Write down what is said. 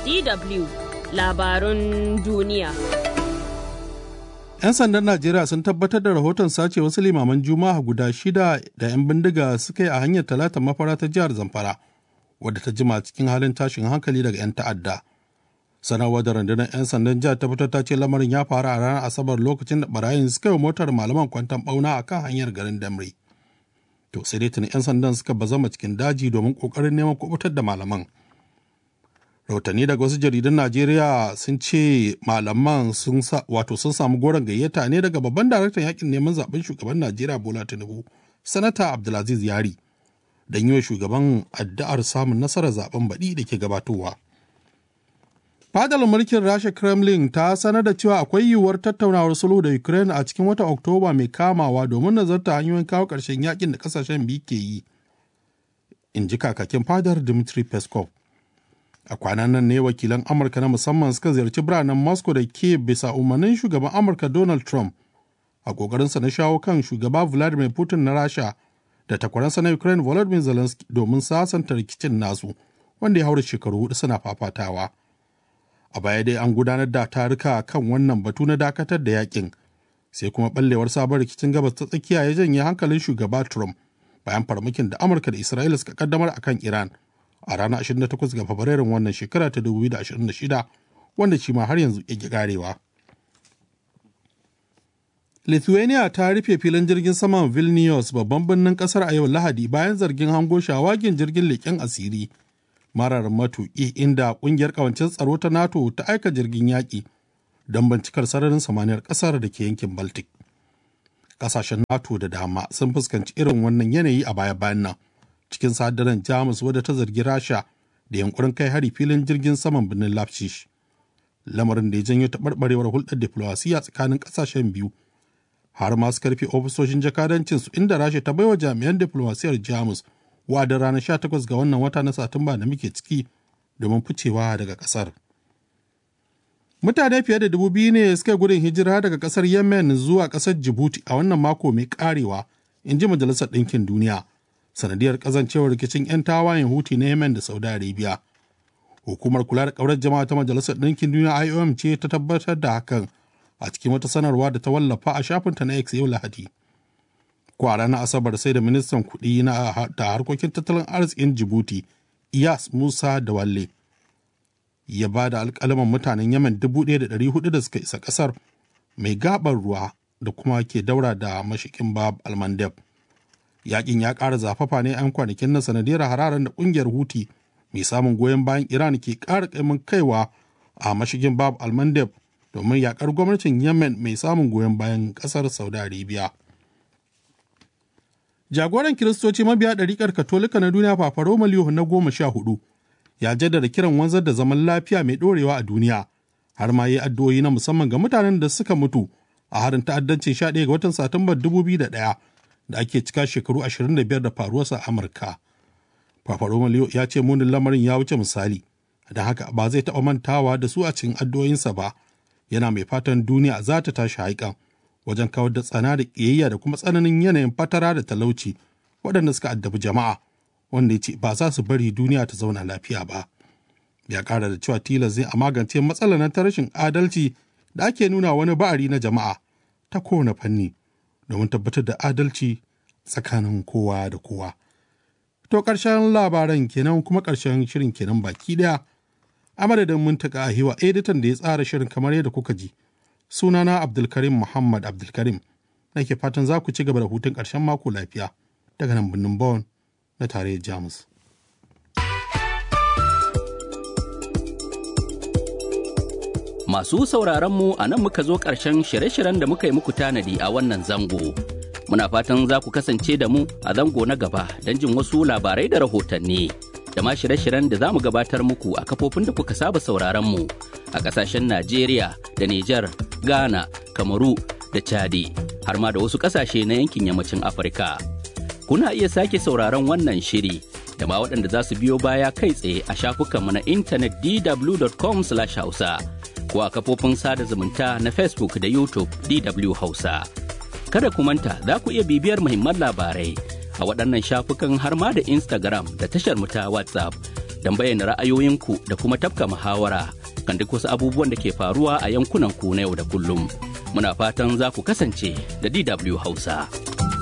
DW labarun duniya. 'Yan sandan Najeriya sun tabbatar da rahoton sace wasu limaman Juma'a guda shida da 'yan bindiga suka yi a hanyar talata mafara ta jihar Zamfara, wadda ta jima cikin halin tashin hankali daga 'yan ta'adda. Sanarwar da rundunar 'yan sandan jihar ta fitar ta ce lamarin ya faru a ranar Asabar lokacin da barayin suka yi motar malaman kwantan bauna a kan hanyar garin Damri. To sai dai tuni 'yan sandan suka bazama cikin daji domin kokarin neman kubutar da malaman. rahotanni daga wasu jaridun najeriya sun ce malaman sun wato sun samu goron gayyata ne daga babban daraktan yakin neman zaben shugaban najeriya bola tinubu sanata abdulaziz yari don yi wa shugaban addu'ar samun nasarar zaben baɗi da ke gabatowa fadar mulkin rasha kremlin ta sanar da cewa akwai yiwuwar tattaunawar sulhu da ukraine a cikin watan oktoba mai kamawa domin nazarta hanyoyin kawo ƙarshen yakin da kasashen biyu ke yi in ji kakakin fadar dmitry peskov a kwanan nan ne wakilan amurka na musamman suka ziyarci biranen moscow da ke bisa umarnin shugaban amurka donald trump a kokarinsa na shawo kan shugaba vladimir putin na rasha da takwaransa na ukraine volodymyr zelensky domin sasanta rikicin nasu wanda ya haura shekaru hudu suna fafatawa a baya dai an gudanar da taruka kan wannan batu na dakatar da yakin sai kuma ballewar sabon rikicin gabas ta tsakiya ya janye hankalin shugaba trump bayan farmakin da amurka da isra'ila suka kaddamar akan iran a ranar 28 ga Fabrairun wannan shekara ta 2026 wanda shi ma har yanzu ya karewa. Lithuania ta rufe filin jirgin saman Vilnius babban birnin kasar a yau Lahadi bayan zargin hango shawagin jirgin leƙen asiri marar matuƙi inda ƙungiyar ƙawancin tsaro ta NATO ta aika jirgin yaƙi don bincikar sararin samaniyar ƙasar da ke yankin Baltic. Ƙasashen NATO da dama sun fuskanci irin wannan yanayi a baya-bayan nan. cikin sadaran jamus wadda ta zargi rasha da yankurin kai hari filin jirgin saman birnin lapshish lamarin da ya janyo taɓarɓarewar hulɗar diflowasiya tsakanin ƙasashen biyu har ma su karfe ofisoshin jakadancinsu inda rasha ta baiwa jami'an diflowasiyar jamus wa'adin ranar 18 ga wannan wata na satumba da muke ciki domin ficewa daga ƙasar mutane fiye da dubu biyu ne suka gudun hijira daga ƙasar yemen zuwa ƙasar jibuti a wannan mako mai ƙarewa in ji majalisar ɗinkin duniya sanadiyar kazancewar rikicin 'yan tawayen huti na yemen da saudi arabia hukumar kula da kaurar jama'a ta majalisar ɗinkin duniya iom ce ta tabbatar da hakan a cikin wata sanarwa da ta wallafa a shafinta na x yau lahadi ko a ranar asabar sai da ministan kuɗi na da harkokin tattalin arzikin jibuti iyas musa da walle ya ba da alƙalaman mutanen yemen dubu ɗaya da ɗari hudu da suka isa ƙasar mai gaɓar ruwa da kuma ke daura da mashikin bab almandeb yakin ya ƙara zafafa ne 'yan kwanakin na sanadiyar hararen da ƙungiyar huti mai samun goyon bayan iran ke ƙara ƙaimin kaiwa a mashigin bab almandeb domin yakar gwamnatin yemen mai samun goyon bayan ƙasar saudi arabia jagoran kiristoci mabiya ɗariƙar katolika na duniya papa roma na goma sha hudu ya jaddada kiran wanzar da zaman lafiya mai ɗorewa a duniya har ma yi addu'o'i na musamman ga mutanen da suka mutu a harin ta'addancin 11 ga watan satumbar 2001 da ake cika shekaru 25 da faruwarsa a Amurka. Papa Romeo ya ce munin lamarin ya wuce misali, don haka ba zai taɓa mantawa da su a cikin addu'o'insa ba, yana mai fatan duniya za ta tashi haikan wajen kawar da tsana da ƙiyayya da kuma tsananin yanayin fatara da talauci waɗanda suka addabi jama'a, wanda ya ce ba za su bari duniya ta zauna lafiya ba. Ya ƙara da cewa tilas zai a magance matsalar ta rashin adalci da ake nuna wani ba'ari na jama'a ta kowane fanni. domin tabbatar da adalci tsakanin kowa da kowa. To ƙarshen labaran kenan kuma ƙarshen shirin kenan baki ɗaya. A madadin muntaka a hiwa editan da ya tsara shirin kamar yadda kuka ji. Sunana Abdulkarim Muhammad Abdulkarim. Nake fatan za ku ci gaba da hutun ƙarshen mako lafiya daga nan birnin Bonn na tarayyar Jamus. Masu sauraron mu a nan muka zo ƙarshen shirye-shiryen da muka yi muku tanadi a wannan zango. Muna fatan za ku kasance da mu a zango na gaba don jin wasu labarai da rahotanni. Da ma shirye-shiryen da za mu gabatar muku a kafofin da kuka saba sauraron mu a ƙasashen Najeriya da Nijar, Ghana, Kamaru da Chadi, har ma da wasu ƙasashe na yankin yammacin Afirka. Kuna iya sake sauraron wannan shiri da ma waɗanda za su biyo baya kai tsaye a shafukanmu na intanet dw.com/hausa. ko a kafofin sada zumunta na Facebook da YouTube DW Hausa. Kada ku manta za ku iya bibiyar muhimman labarai a waɗannan shafukan har ma da Instagram da tashar mu ta WhatsApp don bayyana ra'ayoyinku da kuma tafka muhawara kan duk wasu abubuwan da ke faruwa a yankunan ku na yau da kullum. Muna fatan za ku kasance da DW Hausa.